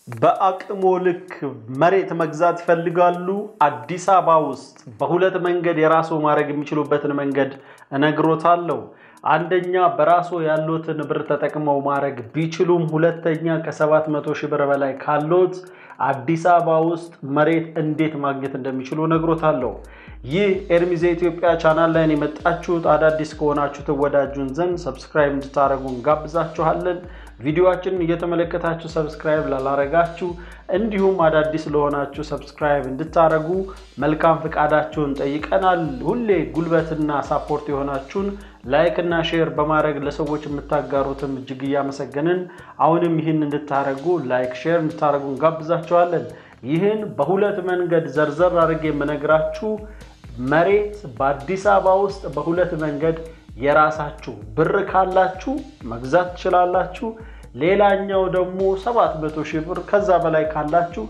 በአቅሞ ልክ መሬት መግዛት ይፈልጋሉ? አዲስ አበባ ውስጥ በሁለት መንገድ የራስዎ ማድረግ የሚችሉበትን መንገድ እነግሮታለሁ። አንደኛ በራስዎ ያሉትን ብር ተጠቅመው ማድረግ ቢችሉም፣ ሁለተኛ ከሰባት መቶ ሺህ ብር በላይ ካሎት አዲስ አበባ ውስጥ መሬት እንዴት ማግኘት እንደሚችሉ እነግሮታለሁ። ይህ ኤርሚዜ ኢትዮጵያ ቻናል ላይ የመጣችሁት አዳዲስ ከሆናችሁ ትወዳጁን ዘንድ ሰብስክራይብ እንድታደረጉ እንጋብዛችኋለን። ቪዲዮችንን እየተመለከታችሁ ሰብስክራይብ ላላረጋችሁ እንዲሁም አዳዲስ ለሆናችሁ ሰብስክራይብ እንድታደረጉ መልካም ፍቃዳችሁን ጠይቀናል። ሁሌ ጉልበትና ሳፖርት የሆናችሁን ላይክ እና ሼር በማድረግ ለሰዎች የምታጋሩትም እጅግ እያመሰገንን አሁንም ይህን እንድታደረጉ ላይክ ሼር እንድታደረጉ እንጋብዛችኋለን። ይህን በሁለት መንገድ ዘርዘር አድርጌ የምነግራችሁ መሬት በአዲስ አበባ ውስጥ በሁለት መንገድ የራሳችሁ ብር ካላችሁ መግዛት ትችላላችሁ። ሌላኛው ደግሞ ሰባት መቶ ሺህ ብር ከዛ በላይ ካላችሁ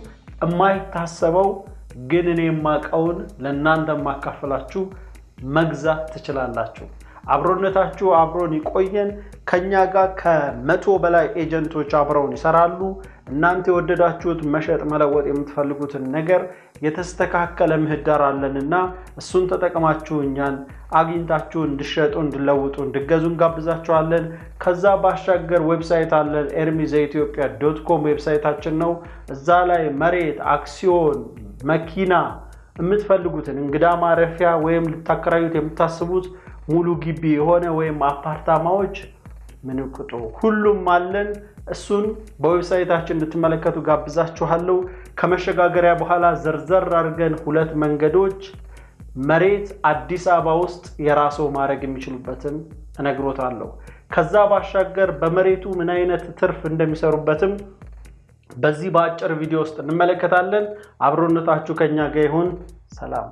የማይታሰበው ግን እኔ የማውቀውን ለእናንተ የማካፍላችሁ መግዛት ትችላላችሁ። አብሮነታችሁ አብሮን ይቆየን። ከኛ ጋር ከመቶ በላይ ኤጀንቶች አብረውን ይሰራሉ። እናንተ የወደዳችሁት መሸጥ መለወጥ የምትፈልጉትን ነገር የተስተካከለ ምህዳር አለንና እሱን ተጠቅማችሁ እኛን አግኝታችሁ እንድሸጡ፣ እንድለውጡ፣ እንድገዙ እንጋብዛችኋለን። ከዛ ባሻገር ዌብሳይት አለን። ኤርሚዘ ኢትዮጵያ ዶት ኮም ዌብሳይታችን ነው። እዛ ላይ መሬት፣ አክሲዮን፣ መኪና የምትፈልጉትን እንግዳ ማረፊያ ወይም ልታከራዩት የምታስቡት ሙሉ ግቢ የሆነ ወይም አፓርታማዎች ምን ቁጡ ሁሉም አለን። እሱን በዌብሳይታችን እንድትመለከቱ ጋብዛችኋለሁ። ከመሸጋገሪያ በኋላ ዘርዘር አድርገን ሁለት መንገዶች መሬት አዲስ አበባ ውስጥ የራስዎ ማድረግ የሚችሉበትን እነግሮታለሁ። ከዛ ባሻገር በመሬቱ ምን አይነት ትርፍ እንደሚሰሩበትም በዚህ በአጭር ቪዲዮ ውስጥ እንመለከታለን። አብሮነታችሁ ከኛ ጋር ይሁን። ሰላም።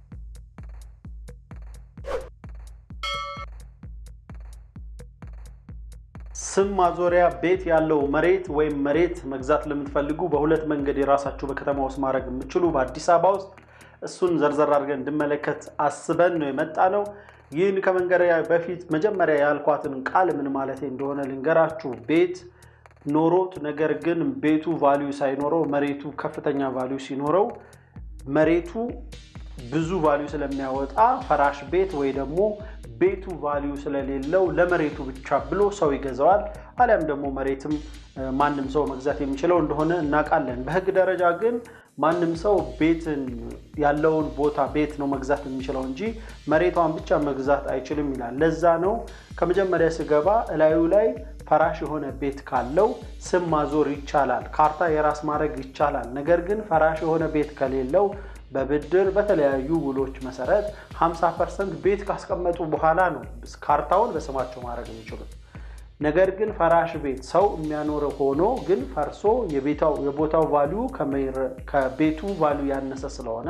ስም ማዞሪያ ቤት ያለው መሬት ወይም መሬት መግዛት ለምትፈልጉ በሁለት መንገድ የራሳችሁ በከተማ ውስጥ ማድረግ የምችሉ በአዲስ አበባ ውስጥ እሱን ዘርዘር አድርገን እንድመለከት አስበን ነው የመጣ ነው። ይህን ከመንገሪያ በፊት መጀመሪያ ያልኳትን ቃል ምን ማለት እንደሆነ ልንገራችሁ። ቤት ኖሮት ነገር ግን ቤቱ ቫሊዩ ሳይኖረው መሬቱ ከፍተኛ ቫሊዩ ሲኖረው መሬቱ ብዙ ቫሊዩ ስለሚያወጣ ፈራሽ ቤት ወይ ደግሞ ቤቱ ቫሊዩ ስለሌለው ለመሬቱ ብቻ ብሎ ሰው ይገዛዋል። አሊያም ደግሞ መሬትም ማንም ሰው መግዛት የሚችለው እንደሆነ እናውቃለን። በሕግ ደረጃ ግን ማንም ሰው ቤትን ያለውን ቦታ ቤት ነው መግዛት የሚችለው እንጂ መሬቷን ብቻ መግዛት አይችልም ይላል። ለዛ ነው ከመጀመሪያ ስገባ እላዩ ላይ ፈራሽ የሆነ ቤት ካለው ስም ማዞር ይቻላል፣ ካርታ የራስ ማድረግ ይቻላል። ነገር ግን ፈራሽ የሆነ ቤት ከሌለው በብድር በተለያዩ ውሎች መሰረት 50 ፐርሰንት ቤት ካስቀመጡ በኋላ ነው ካርታውን በስማቸው ማድረግ የሚችሉት። ነገር ግን ፈራሽ ቤት ሰው የሚያኖረው ሆኖ ግን ፈርሶ የቦታው ቫሊዩ ከቤቱ ቫሊዩ ያነሰ ስለሆነ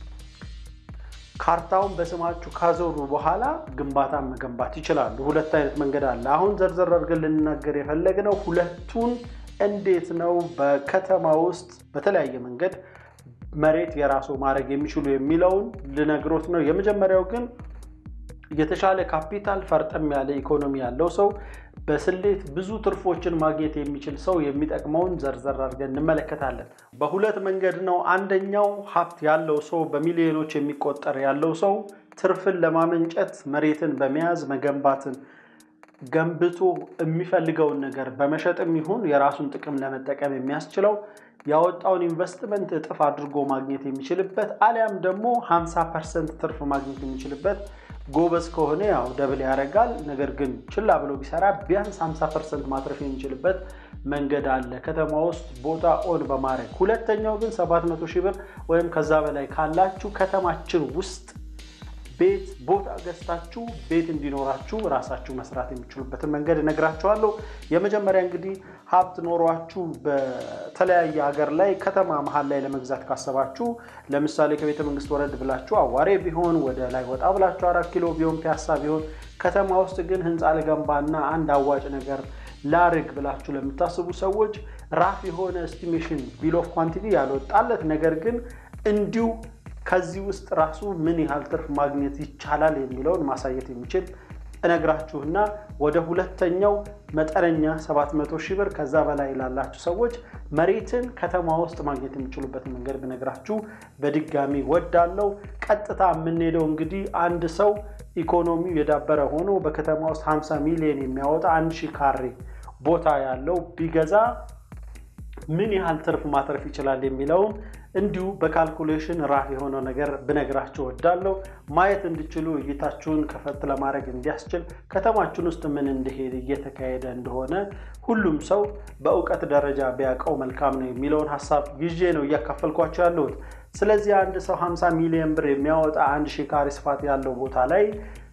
ካርታውን በስማችሁ ካዞሩ በኋላ ግንባታን መገንባት ይችላሉ። ሁለት አይነት መንገድ አለ። አሁን ዘርዘር አድርገን ልንናገር የፈለግነው ሁለቱን እንዴት ነው በከተማ ውስጥ በተለያየ መንገድ መሬት የራሱ ማድረግ የሚችሉ የሚለውን ልነግሮት ነው። የመጀመሪያው ግን የተሻለ ካፒታል ፈርጠም ያለ ኢኮኖሚ ያለው ሰው በስሌት ብዙ ትርፎችን ማግኘት የሚችል ሰው የሚጠቅመውን ዘርዘር አድርገን እንመለከታለን። በሁለት መንገድ ነው። አንደኛው ሀብት ያለው ሰው በሚሊዮኖች የሚቆጠር ያለው ሰው ትርፍን ለማመንጨት መሬትን በመያዝ መገንባትን ገንብቶ የሚፈልገውን ነገር በመሸጥም ይሁን የራሱን ጥቅም ለመጠቀም የሚያስችለው ያወጣውን ኢንቨስትመንት እጥፍ አድርጎ ማግኘት የሚችልበት አሊያም ደግሞ 50 ፐርሰንት ትርፍ ማግኘት የሚችልበት ጎበዝ ከሆነ ያው ደብል ያደርጋል። ነገር ግን ችላ ብሎ ቢሰራ ቢያንስ 50 ፐርሰንት ማትረፍ የሚችልበት መንገድ አለ ከተማ ውስጥ ቦታ ኦን በማድረግ ሁለተኛው ግን 700 ሺህ ብር ወይም ከዛ በላይ ካላችሁ ከተማችን ውስጥ ቤት ቦታ ገዝታችሁ ቤት እንዲኖራችሁ ራሳችሁ መስራት የሚችሉበትን መንገድ እነግራችኋለሁ። የመጀመሪያ እንግዲህ ሀብት ኖሯችሁ በተለያየ ሀገር ላይ ከተማ መሀል ላይ ለመግዛት ካሰባችሁ ለምሳሌ ከቤተ መንግስት ወረድ ብላችሁ አዋሬ ቢሆን ወደ ላይ ወጣ ብላችሁ አራት ኪሎ ቢሆን ፒያሳ ቢሆን ከተማ ውስጥ ግን ህንፃ ልገንባና አንድ አዋጭ ነገር ላርግ ብላችሁ ለምታስቡ ሰዎች ራፍ የሆነ ኤስቲሜሽን ቢል ኦፍ ኳንቲቲ ያልወጣለት ነገር ግን እንዲሁ ከዚህ ውስጥ ራሱ ምን ያህል ትርፍ ማግኘት ይቻላል የሚለውን ማሳየት የሚችል እነግራችሁና ወደ ሁለተኛው መጠነኛ 700 ሺህ ብር ከዛ በላይ ላላችሁ ሰዎች መሬትን ከተማ ውስጥ ማግኘት የሚችሉበትን መንገድ ብነግራችሁ በድጋሚ ወዳለው። ቀጥታ የምንሄደው እንግዲህ አንድ ሰው ኢኮኖሚው የዳበረ ሆኖ በከተማ ውስጥ 50 ሚሊዮን የሚያወጣ አንድ ሺህ ካሬ ቦታ ያለው ቢገዛ ምን ያህል ትርፍ ማትረፍ ይችላል የሚለውን እንዲሁ በካልኩሌሽን ራፍ የሆነው ነገር ብነግራችሁ ወዳለው ማየት እንዲችሉ እይታችሁን ከፈት ለማድረግ እንዲያስችል ከተማችን ውስጥ ምን እንደሄድ እየተካሄደ እንደሆነ ሁሉም ሰው በእውቀት ደረጃ ቢያውቀው መልካም ነው የሚለውን ሀሳብ ይዤ ነው እያካፈልኳቸው ያለሁት። ስለዚህ አንድ ሰው 50 ሚሊዮን ብር የሚያወጣ አንድ ሺህ ካሬ ስፋት ያለው ቦታ ላይ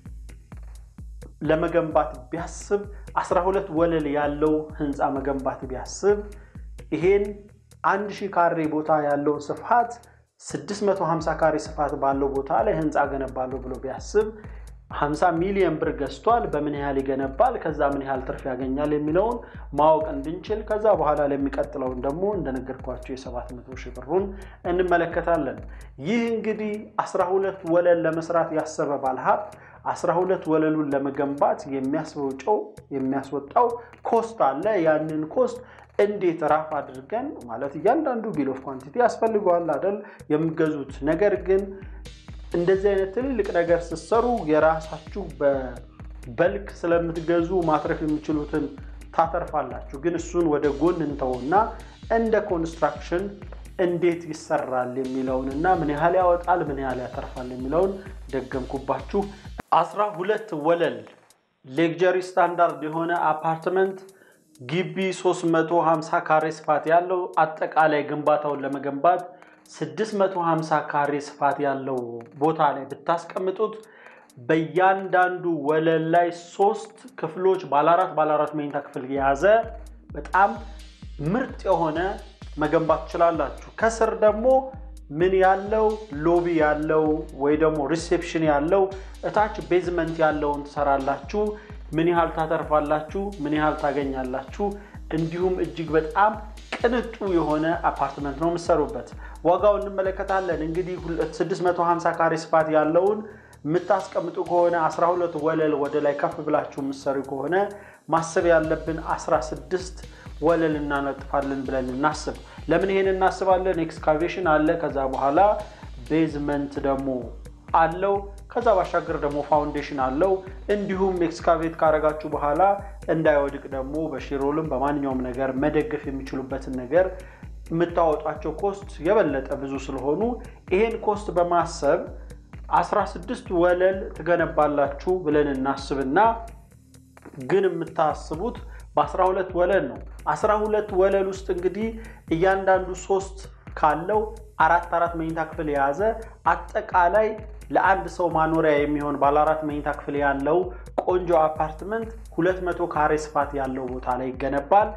ለመገንባት ቢያስብ 12 ወለል ያለው ህንፃ መገንባት ቢያስብ ይሄን አንድ ሺህ ካሬ ቦታ ያለውን ስፋት 650 ካሬ ስፋት ባለው ቦታ ላይ ህንፃ ገነባለሁ ብሎ ቢያስብ 50 ሚሊዮን ብር ገዝቷል። በምን ያህል ይገነባል፣ ከዛ ምን ያህል ትርፍ ያገኛል የሚለውን ማወቅ እንድንችል ከዛ በኋላ ለሚቀጥለውን ደግሞ እንደነገርኳቸው የ700 ሺህ ብሩን እንመለከታለን። ይህ እንግዲህ 12 ወለል ለመስራት ያሰበ ባለሀብት 12 ወለሉን ለመገንባት የሚያስወጣው የሚያስወጣው ኮስት አለ። ያንን ኮስት እንዴት ራፍ አድርገን ማለት እያንዳንዱ ቢል ኦፍ ኳንቲቲ ያስፈልገዋል አይደል የሚገዙት። ነገር ግን እንደዚህ አይነት ትልልቅ ነገር ስትሰሩ የራሳችሁ በበልክ ስለምትገዙ ማትረፍ የሚችሉትን ታተርፋላችሁ። ግን እሱን ወደ ጎን እንተውና እንደ ኮንስትራክሽን እንዴት ይሰራል የሚለውን እና ምን ያህል ያወጣል፣ ምን ያህል ያተርፋል የሚለውን ደገምኩባችሁ። አስራ ሁለት ወለል ሌክጀሪ ስታንዳርድ የሆነ አፓርትመንት ግቢ 350 ካሬ ስፋት ያለው አጠቃላይ ግንባታውን ለመገንባት 650 ካሬ ስፋት ያለው ቦታ ላይ ብታስቀምጡት በእያንዳንዱ ወለል ላይ ሶስት ክፍሎች ባለአራት ባለአራት መኝታ ክፍል የያዘ በጣም ምርጥ የሆነ መገንባት ትችላላችሁ። ከስር ደግሞ ምን ያለው ሎቢ ያለው ወይ ደግሞ ሪሴፕሽን ያለው እታች ቤዝመንት ያለውን ትሰራላችሁ። ምን ያህል ታተርፋላችሁ? ምን ያህል ታገኛላችሁ? እንዲሁም እጅግ በጣም ቅንጡ የሆነ አፓርትመንት ነው የምትሰሩበት። ዋጋው እንመለከታለን። እንግዲህ 650 ካሬ ስፋት ያለውን የምታስቀምጡ ከሆነ 12 ወለል ወደ ላይ ከፍ ብላችሁ የምትሰሩ ከሆነ ማሰብ ያለብን 16 ወለል እናነጥፋለን ብለን እናስብ። ለምን ይሄን እናስባለን? ኤክስካቬሽን አለ። ከዛ በኋላ ቤዝመንት ደግሞ አለው። ከዛ ባሻገር ደግሞ ፋውንዴሽን አለው። እንዲሁም ኤክስካቬት ካረጋችሁ በኋላ እንዳይወድቅ ደግሞ በሽሮልም በማንኛውም ነገር መደገፍ የሚችሉበትን ነገር የምታወጧቸው ኮስት የበለጠ ብዙ ስለሆኑ ይሄን ኮስት በማሰብ 16 ወለል ትገነባላችሁ ብለን እናስብና ግን የምታስቡት በ12 ወለል ነው። 12 ወለል ውስጥ እንግዲህ እያንዳንዱ ሶስት ካለው አራት አራት መኝታ ክፍል የያዘ አጠቃላይ ለአንድ ሰው ማኖሪያ የሚሆን ባለ አራት መኝታ ክፍል ያለው ቆንጆ አፓርትመንት 200 ካሬ ስፋት ያለው ቦታ ላይ ይገነባል።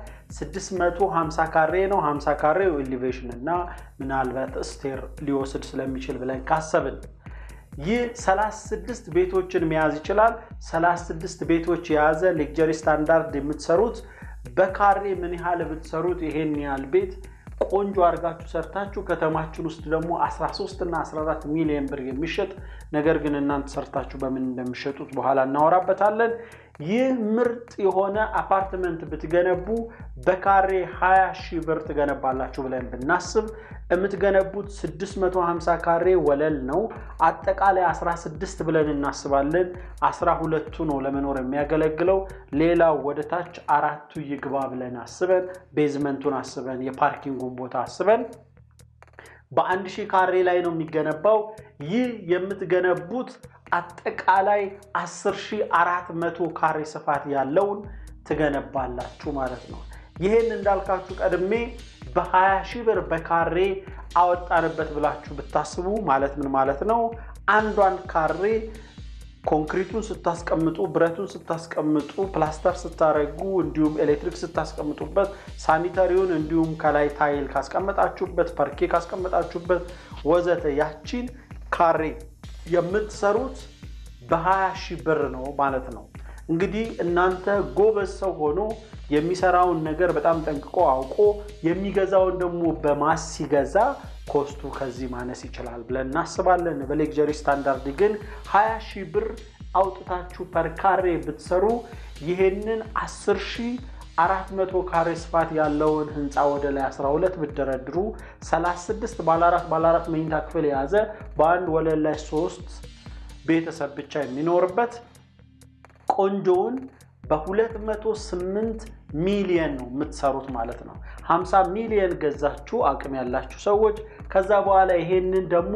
650 ካሬ ነው። 50 ካሬው ኤሊቬሽን እና ምናልባት ስቴር ሊወስድ ስለሚችል ብለን ካሰብን ይህ 36 ቤቶችን መያዝ ይችላል። 36 ቤቶች የያዘ ሌክጀሪ ስታንዳርድ የምትሰሩት በካሬ ምን ያህል ብትሰሩት ይሄን ያህል ቤት ቆንጆ አድርጋችሁ ሰርታችሁ ከተማችን ውስጥ ደግሞ 13 እና 14 ሚሊዮን ብር የሚሸጥ ነገር ግን እናንተ ሰርታችሁ በምን እንደሚሸጡት በኋላ እናወራበታለን። ይህ ምርጥ የሆነ አፓርትመንት ብትገነቡ በካሬ 20 ሺህ ብር ትገነባላችሁ ብለን ብናስብ የምትገነቡት 650 ካሬ ወለል ነው። አጠቃላይ 16 ብለን እናስባለን። 12ቱ ነው ለመኖር የሚያገለግለው። ሌላው ወደ ታች አራቱ ይግባ ብለን አስበን ቤዝመንቱን አስበን የፓርኪንጉን ቦታ አስበን በአንድ ሺህ ካሬ ላይ ነው የሚገነባው። ይህ የምትገነቡት አጠቃላይ 10400 ካሬ ስፋት ያለውን ትገነባላችሁ ማለት ነው። ይህን እንዳልካችሁ ቀድሜ በ20 ሺህ ብር በካሬ አወጣንበት ብላችሁ ብታስቡ ማለት ምን ማለት ነው? አንዷን ካሬ ኮንክሪቱን ስታስቀምጡ፣ ብረቱን ስታስቀምጡ፣ ፕላስተር ስታረጉ፣ እንዲሁም ኤሌክትሪክ ስታስቀምጡበት፣ ሳኒታሪውን እንዲሁም ከላይ ታይል ካስቀመጣችሁበት፣ ፐርኬ ካስቀመጣችሁበት ወዘተ ያቺን ካሬ የምትሰሩት በ20 ሺህ ብር ነው ማለት ነው። እንግዲህ እናንተ ጎበዝ ሰው ሆኖ የሚሰራውን ነገር በጣም ጠንቅቆ አውቆ የሚገዛውን ደግሞ በማስ ሲገዛ ኮስቱ ከዚህ ማነስ ይችላል ብለን እናስባለን። በሌክጀሪ ስታንዳርድ ግን 20 ሺህ ብር አውጥታችሁ ፐር ካሬ ብትሰሩ ይሄንን 10 ሺህ አራት መቶ ካሬ ስፋት ያለውን ህንፃ ወደ ላይ 12 ብትደረድሩ 36 ባለ አራት ባለ አራት መኝታ ክፍል የያዘ በአንድ ወለል ላይ ሶስት ቤተሰብ ብቻ የሚኖርበት ቆንጆውን በ208 ሚሊየን ነው የምትሰሩት ማለት ነው። 50 ሚሊየን ገዛችሁ አቅም ያላችሁ ሰዎች። ከዛ በኋላ ይሄንን ደግሞ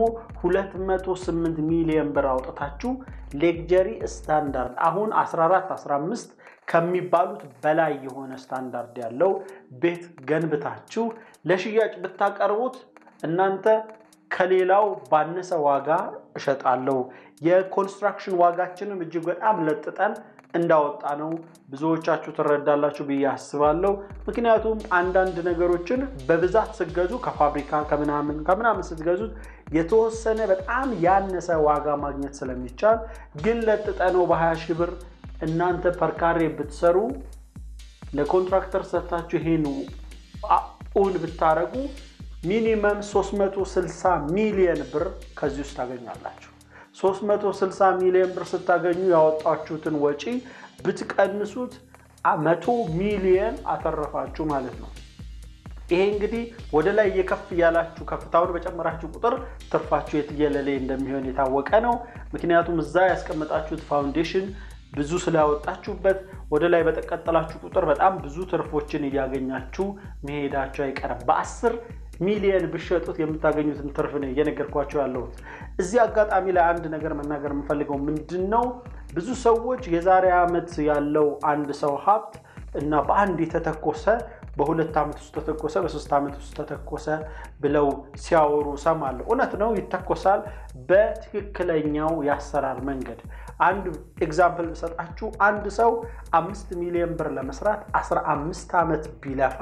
208 ሚሊየን ብር አውጥታችሁ ሌክጀሪ ስታንዳርድ አሁን 14 15 ከሚባሉት በላይ የሆነ ስታንዳርድ ያለው ቤት ገንብታችሁ ለሽያጭ ብታቀርቡት እናንተ ከሌላው ባነሰ ዋጋ እሸጣለሁ። የኮንስትራክሽን ዋጋችንም እጅግ በጣም ለጥጠን እንዳወጣ ነው ብዙዎቻችሁ ትረዳላችሁ ብዬ አስባለሁ። ምክንያቱም አንዳንድ ነገሮችን በብዛት ስትገዙ ከፋብሪካ ከምናምን ከምናምን ስትገዙት የተወሰነ በጣም ያነሰ ዋጋ ማግኘት ስለሚቻል ግን ለጥጠ ነው በ20 ሺህ ብር እናንተ ፐርካሬ ብትሰሩ ለኮንትራክተር ሰጥታችሁ ይሄን እውን ብታደረጉ ሚኒመም 360 ሚሊየን ብር ከዚህ ውስጥ ታገኛላችሁ። 360 ሚሊዮን ብር ስታገኙ ያወጣችሁትን ወጪ ብትቀንሱት መቶ ሚሊየን አተረፋችሁ ማለት ነው። ይሄ እንግዲህ ወደ ላይ እየከፍ እያላችሁ ከፍታውን በጨመራችሁ ቁጥር ትርፋችሁ የትየለሌ እንደሚሆን የታወቀ ነው። ምክንያቱም እዛ ያስቀመጣችሁት ፋውንዴሽን ብዙ ስላወጣችሁበት ወደ ላይ በተቀጠላችሁ ቁጥር በጣም ብዙ ትርፎችን እያገኛችሁ መሄዳቸው አይቀርም። በአስር ሚሊየን ብሸጡት የምታገኙትን ትርፍ ነው እየነገርኳቸው ያለሁት። እዚህ አጋጣሚ ላይ አንድ ነገር መናገር የምፈልገው ምንድን ነው፣ ብዙ ሰዎች የዛሬ ዓመት ያለው አንድ ሰው ሀብት እና በአንድ የተተኮሰ በሁለት ዓመት ውስጥ ተተኮሰ፣ በሶስት ዓመት ውስጥ ተተኮሰ ብለው ሲያወሩ ሰማለሁ። እውነት ነው፣ ይተኮሳል በትክክለኛው የአሰራር መንገድ። አንድ ኤግዛምፕል ብሰጣችሁ አንድ ሰው አምስት ሚሊዮን ብር ለመስራት 15 ዓመት ቢለፋ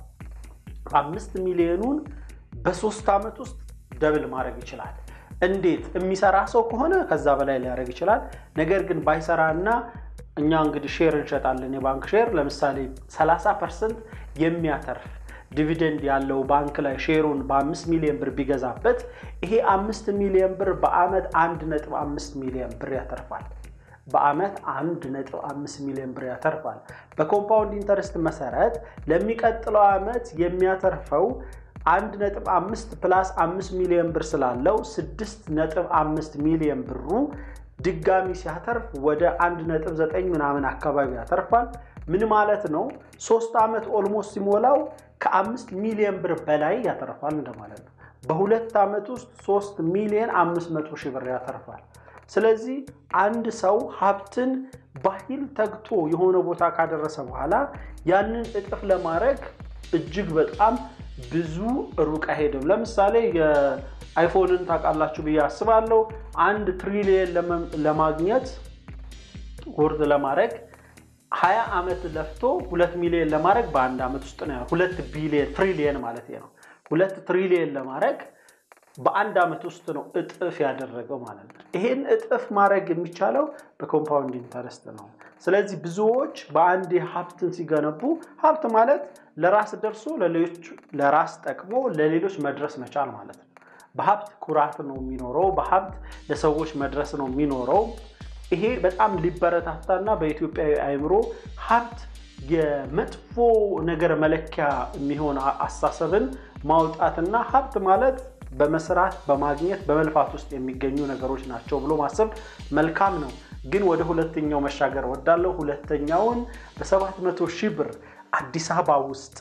አምስት ሚሊዮኑን በሶስት ዓመት ውስጥ ደብል ማድረግ ይችላል። እንዴት? የሚሰራ ሰው ከሆነ ከዛ በላይ ሊያደርግ ይችላል። ነገር ግን ባይሰራ እና እኛ እንግዲህ ሼር እንሸጣለን፣ የባንክ ሼር ለምሳሌ 30 ፐርሰንት የሚያተርፍ ዲቪደንድ ያለው ባንክ ላይ ሼሩን በአምስት ሚሊዮን ብር ቢገዛበት ይሄ አምስት ሚሊዮን ብር በአመት አንድ ነጥብ አምስት ሚሊዮን ብር ያተርፋል። በአመት አንድ ነጥብ አምስት ሚሊዮን ብር ያተርፋል። በኮምፓውንድ ኢንተረስት መሰረት ለሚቀጥለው ዓመት የሚያተርፈው አንድ ነጥብ አምስት ፕላስ አምስት ሚሊዮን ብር ስላለው ስድስት ነጥብ አምስት ሚሊዮን ብሩ ድጋሚ ሲያተርፍ ወደ አንድ ነጥብ ዘጠኝ ምናምን አካባቢ ያተርፋል። ምን ማለት ነው? ሶስት ዓመት ኦልሞስት ሲሞላው ከአምስት ሚሊዮን ብር በላይ ያተርፋል እንደማለት ነው። በሁለት ዓመት ውስጥ ሶስት ሚሊዮን አምስት መቶ ሺህ ብር ያተርፋል። ስለዚህ አንድ ሰው ሀብትን ባህል ተግቶ የሆነ ቦታ ካደረሰ በኋላ ያንን እጥፍ ለማድረግ እጅግ በጣም ብዙ ሩቅ አይሄድም። ለምሳሌ የአይፎንን ታውቃላችሁ ብዬ አስባለሁ። አንድ ትሪሊየን ለማግኘት ወርድ ለማድረግ ሀያ ዓመት ለፍቶ ሁለት ሚሊዮን ለማድረግ በአንድ ዓመት ውስጥ ነው። ሁለት ቢሊየን ትሪሊየን ማለት ነው። ሁለት ትሪሊየን ለማድረግ በአንድ ዓመት ውስጥ ነው እጥፍ ያደረገው ማለት ነው። ይሄን እጥፍ ማድረግ የሚቻለው በኮምፓውንድ ኢንተረስት ነው። ስለዚህ ብዙዎች በአንድ ሀብትን ሲገነቡ ሀብት ማለት ለራስ ደርሶ ለሌሎች ለራስ ጠቅሞ ለሌሎች መድረስ መቻል ማለት ነው። በሀብት ኩራት ነው የሚኖረው። በሀብት ለሰዎች መድረስ ነው የሚኖረው። ይሄ በጣም ሊበረታታና በኢትዮጵያዊ አእምሮ ሀብት የመጥፎ ነገር መለኪያ የሚሆን አስተሳሰብን ማውጣትና ሀብት ማለት በመስራት በማግኘት በመልፋት ውስጥ የሚገኙ ነገሮች ናቸው ብሎ ማሰብ መልካም ነው። ግን ወደ ሁለተኛው መሻገር ወዳለው ሁለተኛውን በሰባት መቶ ሺህ ብር አዲስ አበባ ውስጥ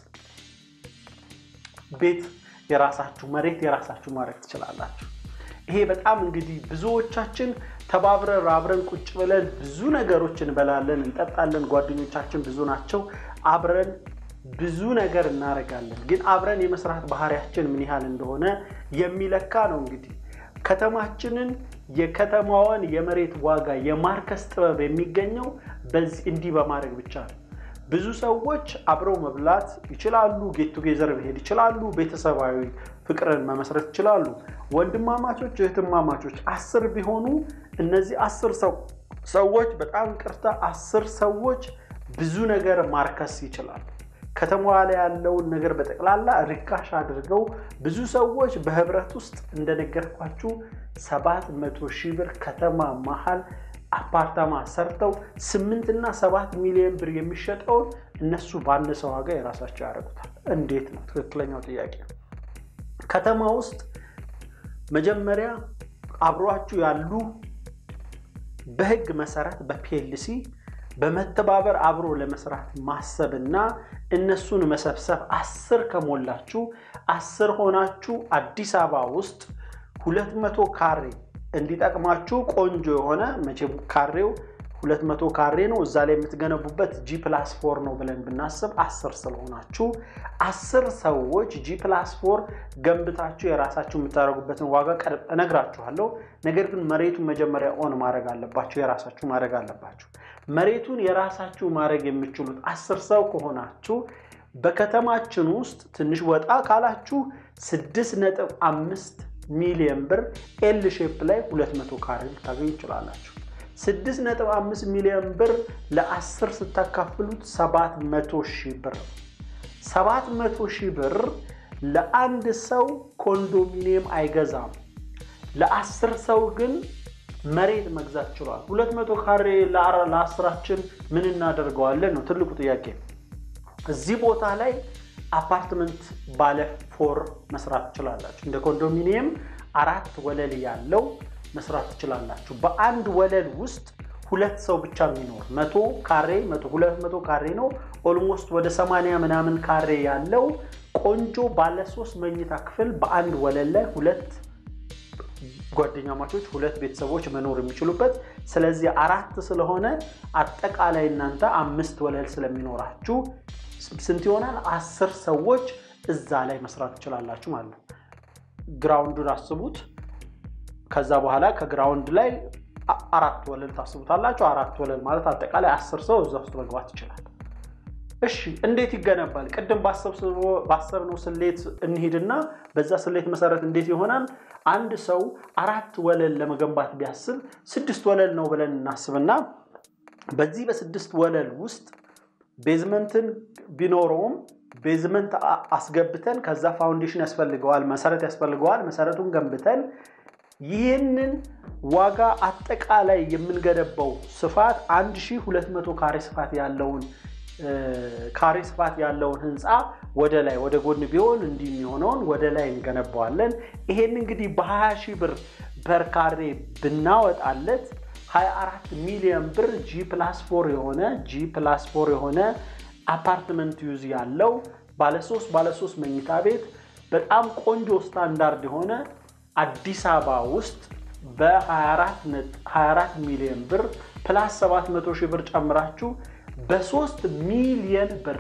ቤት የራሳችሁ መሬት የራሳችሁ ማድረግ ትችላላችሁ። ይሄ በጣም እንግዲህ ብዙዎቻችን ተባብረን አብረን ቁጭ ብለን ብዙ ነገሮች እንበላለን፣ እንጠጣለን። ጓደኞቻችን ብዙ ናቸው። አብረን ብዙ ነገር እናደርጋለን። ግን አብረን የመስራት ባህሪያችን ምን ያህል እንደሆነ የሚለካ ነው። እንግዲህ ከተማችንን የከተማዋን የመሬት ዋጋ የማርከስ ጥበብ የሚገኘው በዚህ እንዲህ በማድረግ ብቻ ነው። ብዙ ሰዎች አብረው መብላት ይችላሉ። ጌት ቱጌዘር መሄድ ይችላሉ። ቤተሰባዊ ፍቅርን መመስረት ይችላሉ። ወንድማማቾች፣ እህትማማቾች አስር ቢሆኑ እነዚህ አስር ሰዎች በጣም ቅርታ አስር ሰዎች ብዙ ነገር ማርከስ ይችላሉ። ከተማዋ ላይ ያለውን ነገር በጠቅላላ ርካሽ አድርገው ብዙ ሰዎች በህብረት ውስጥ እንደነገርኳችሁ ሰባት መቶ ሺህ ብር ከተማ መሀል አፓርታማ ሰርተው ስምንትና ሰባት ሚሊዮን ብር የሚሸጠውን እነሱ ባነሰ ዋጋ የራሳቸው ያደርጉታል። እንዴት ነው? ትክክለኛው ጥያቄ ነው። ከተማ ውስጥ መጀመሪያ አብሯችሁ ያሉ በህግ መሰረት በፒኤልሲ በመተባበር አብሮ ለመስራት ማሰብ እና እነሱን መሰብሰብ አስር ከሞላችሁ አስር ሆናችሁ አዲስ አበባ ውስጥ ሁለት መቶ ካሬ እንዲጠቅማችሁ ቆንጆ የሆነ መቼም ካሬው ሁለት መቶ ካሬ ነው። እዛ ላይ የምትገነቡበት ጂ ፕላስ ፎር ነው ብለን ብናስብ አስር ስለሆናችሁ አስር ሰዎች ጂ ፕላስ ፎር ገንብታችሁ የራሳችሁ የምታደርጉበትን ዋጋ እነግራችኋለሁ። ነገር ግን መሬቱን መጀመሪያ ኦን ማድረግ አለባችሁ፣ የራሳችሁ ማድረግ አለባችሁ። መሬቱን የራሳችሁ ማድረግ የምችሉት አስር ሰው ከሆናችሁ በከተማችን ውስጥ ትንሽ ወጣ ካላችሁ ስድስት ነጥብ አምስት ሚሊዮን ብር ኤል ሼፕ ላይ 200 ካሬ ልታገኙ ይችላላችሁ። 6.5 ሚሊዮን ብር ለ10 ስታካፍሉት 700 ሺህ ብር 700 ሺህ ብር ለአንድ ሰው ኮንዶሚኒየም አይገዛም። ለአስር ሰው ግን መሬት መግዛት ችሏል። 200 ካሬ ለአስራችን ምን እናደርገዋለን ነው ትልቁ ጥያቄ። እዚህ ቦታ ላይ አፓርትመንት ባለ ፎር መስራት ትችላላችሁ። እንደ ኮንዶሚኒየም አራት ወለል ያለው መስራት ትችላላችሁ። በአንድ ወለል ውስጥ ሁለት ሰው ብቻ የሚኖር መቶ ካሬ ሁለት መቶ ካሬ ነው። ኦልሞስት ወደ ሰማንያ ምናምን ካሬ ያለው ቆንጆ ባለ ሶስት መኝታ ክፍል በአንድ ወለል ላይ ሁለት ጓደኛ ማቾች ሁለት ቤተሰቦች መኖር የሚችሉበት ስለዚህ አራት ስለሆነ አጠቃላይ እናንተ አምስት ወለል ስለሚኖራችሁ ስንት ይሆናል? አስር ሰዎች እዛ ላይ መስራት ትችላላችሁ ማለት ነው። ግራውንዱን አስቡት። ከዛ በኋላ ከግራውንድ ላይ አራት ወለል ታስቡታላችሁ። አራት ወለል ማለት አጠቃላይ አስር ሰው እዛ ውስጥ መግባት ይችላል። እሺ እንዴት ይገነባል? ቅድም ባሰብነው ስሌት እንሂድና በዛ ስሌት መሰረት እንዴት ይሆናል? አንድ ሰው አራት ወለል ለመገንባት ቢያስብ ስድስት ወለል ነው ብለን እናስብና በዚህ በስድስት ወለል ውስጥ ቤዝመንትን ቢኖረውም ቤዝመንት አስገብተን ከዛ ፋውንዴሽን ያስፈልገዋል፣ መሰረት ያስፈልገዋል። መሰረቱን ገንብተን ይህንን ዋጋ አጠቃላይ የምንገነባው ስፋት 1200 ካሬ ስፋት ያለውን ካሬ ስፋት ያለውን ህንፃ ወደ ላይ ወደ ጎን ቢሆን እንዲህ የሚሆነውን ወደ ላይ እንገነባዋለን። ይሄን እንግዲህ በ20 ሺህ ብር ፐር ካሬ ብናወጣለት 24 ሚሊዮን ብር ጂ ፕላስ ፎር የሆነ ጂ ፕላስ ፎር የሆነ አፓርትመንት ዩዝ ያለው ባለሶስት ባለሶስት መኝታ ቤት በጣም ቆንጆ ስታንዳርድ የሆነ አዲስ አበባ ውስጥ በ24 ሚሊዮን ብር ፕላስ 700 ሺህ ብር ጨምራችሁ በሶስት ሚሊየን ብር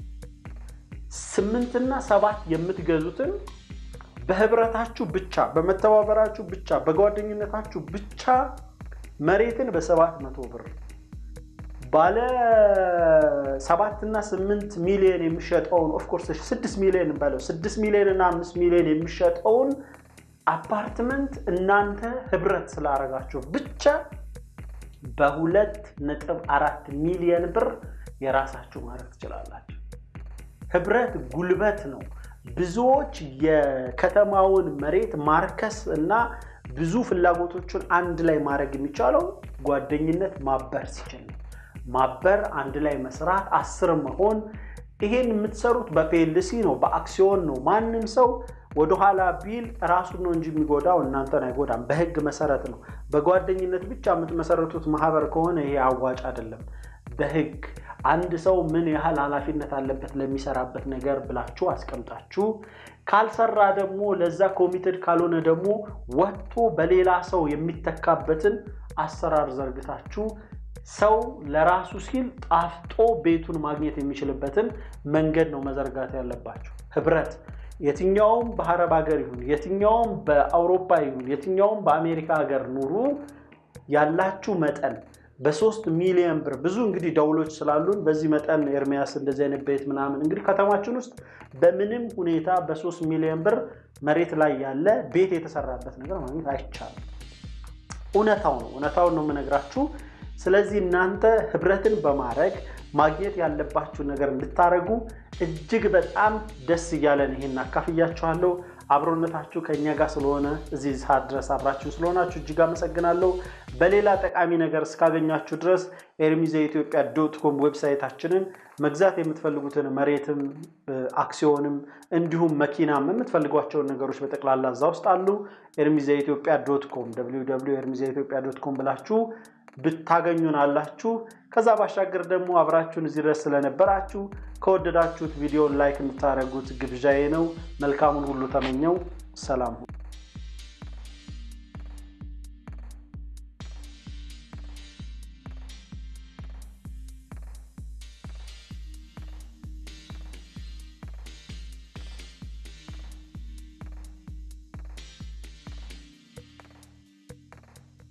ስምንትና ሰባት የምትገዙትን በህብረታችሁ ብቻ በመተባበራችሁ ብቻ በጓደኝነታችሁ ብቻ መሬትን በሰባት መቶ ብር ባለ ሰባትና ስምንት ሚሊዮን የሚሸጠውን ኦፍኮርስ ስድስት ሚሊዮን በለው ስድስት ሚሊዮን እና አምስት ሚሊዮን የሚሸጠውን አፓርትመንት እናንተ ህብረት ስላደረጋችሁ ብቻ በሁለት ነጥብ አራት ሚሊዮን ብር የራሳችሁ ማድረግ ትችላላችሁ። ህብረት ጉልበት ነው። ብዙዎች የከተማውን መሬት ማርከስ እና ብዙ ፍላጎቶችን አንድ ላይ ማድረግ የሚቻለው ጓደኝነት ማበር ሲችል ነው። ማበር፣ አንድ ላይ መስራት፣ አስር መሆን። ይሄን የምትሰሩት በፒኤልሲ ነው፣ በአክሲዮን ነው። ማንም ሰው ወደኋላ ቢል ራሱን ነው እንጂ የሚጎዳው እናንተን አይጎዳም። በህግ መሰረት ነው። በጓደኝነት ብቻ የምትመሰረቱት ማህበር ከሆነ ይሄ አዋጭ አይደለም። በህግ አንድ ሰው ምን ያህል ኃላፊነት አለበት ለሚሰራበት ነገር ብላችሁ አስቀምጣችሁ፣ ካልሰራ ደግሞ ለዛ ኮሚትድ ካልሆነ ደግሞ ወጥቶ በሌላ ሰው የሚተካበትን አሰራር ዘርግታችሁ ሰው ለራሱ ሲል ጣፍጦ ቤቱን ማግኘት የሚችልበትን መንገድ ነው መዘርጋት ያለባችሁ። ህብረት የትኛውም በአረብ ሀገር ይሁን የትኛውም በአውሮፓ ይሁን የትኛውም በአሜሪካ ሀገር ኑሩ ያላችሁ መጠን በሶስት ሚሊዮን ብር ብዙ እንግዲህ ደውሎች ስላሉን በዚህ መጠን ኤርሚያስ እንደዚህ አይነት ቤት ምናምን እንግዲህ ከተማችን ውስጥ በምንም ሁኔታ በሶስት ሚሊዮን ብር መሬት ላይ ያለ ቤት የተሰራበት ነገር ማግኘት አይቻልም። እውነታው ነው። እውነታውን ነው የምነግራችሁ። ስለዚህ እናንተ ህብረትን በማድረግ ማግኘት ያለባችሁ ነገር እንድታደርጉ እጅግ በጣም ደስ እያለን ይሄን አካፍያችኋለሁ። አብሮነታችሁ ከእኛ ጋር ስለሆነ እዚህ ሰዓት ድረስ አብራችሁ ስለሆናችሁ እጅግ አመሰግናለሁ። በሌላ ጠቃሚ ነገር እስካገኛችሁ ድረስ ኤርሚዘ ኢትዮጵያ ዶት ኮም ዌብሳይታችንን መግዛት የምትፈልጉትን መሬትም አክሲዮንም እንዲሁም መኪናም የምትፈልጓቸውን ነገሮች በጠቅላላ እዛ ውስጥ አሉ። ኤርሚዘ ኢትዮጵያ ዶት ኮም ኤርሚዘ ኢትዮጵያ ዶት ኮም ብላችሁ ብታገኙን አላችሁ። ከዛ ባሻገር ደግሞ አብራችሁን እዚህ ድረስ ስለነበራችሁ ከወደዳችሁት ቪዲዮን ላይክ እንድታደርጉት ግብዣዬ ነው። መልካሙን ሁሉ ተመኘው። ሰላም